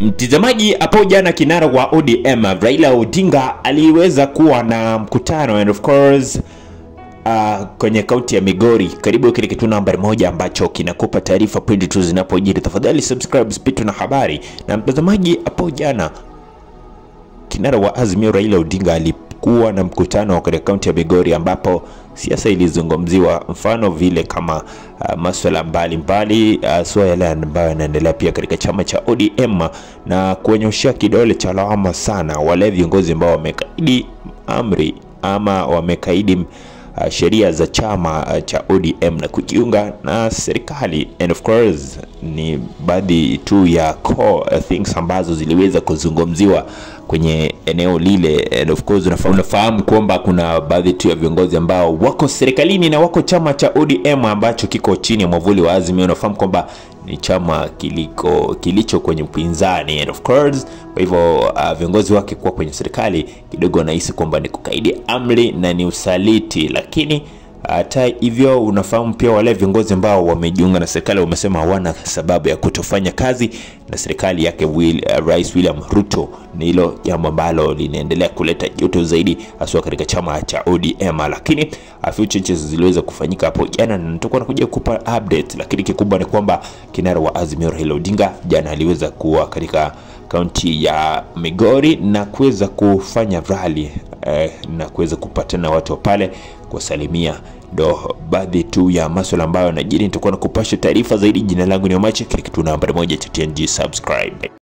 Mtazamaji, hapo jana kinara wa ODM Raila Odinga aliweza kuwa na mkutano and of course uh, kwenye kaunti ya Migori, karibu kile kitu nambari moja ambacho kinakupa taarifa pindi tu zinapojiri. Tafadhali subscribe Spito na habari. Na mtazamaji, hapo jana kinara wa Azimio Raila Odinga alikuwa na mkutano katika kaunti ya Migori ambapo siasa ilizungumziwa, mfano vile kama uh, masuala mbalimbali haswa uh, yale ambayo yanaendelea pia katika chama cha ODM na kuonyoshea kidole cha lawama sana wale viongozi ambao wamekaidi amri ama wamekaidi uh, sheria za chama uh, cha ODM na kujiunga na serikali and of course ni baadhi tu ya core uh, things ambazo ziliweza kuzungumziwa kwenye eneo lile and of course unafahamu, unafahamu kwamba kuna baadhi tu ya viongozi ambao wako serikalini na wako chama cha ODM ambacho kiko chini ya mwavuli wa Azimio. Unafahamu kwamba ni chama kiliko kilicho kwenye upinzani and of course, kwa hivyo uh, viongozi wake kuwa kwenye serikali kidogo wanahisi kwamba ni kukaidi amri na ni usaliti, lakini hata hivyo unafahamu pia wale viongozi ambao wamejiunga na serikali wamesema hawana sababu ya kutofanya kazi na serikali yake Will, uh, Rais William Ruto. Ni hilo jambo ambalo linaendelea kuleta joto zaidi haswa katika chama cha ODM, lakini a few changes ziliweza kufanyika hapo jana na nitakuwa nakuja kupa update, lakini kikubwa ni kwamba kinara wa Azimio Raila Odinga jana aliweza kuwa katika kaunti ya Migori na kuweza kufanya rally eh, na kuweza kupatana watu wa pale kuwasalimia ndo baadhi tu ya masuala ambayo yanajiri. Nitakuwa na kupasha taarifa zaidi. Jina langu ni Omache, kile kitu nambari moja cha TNG subscribe.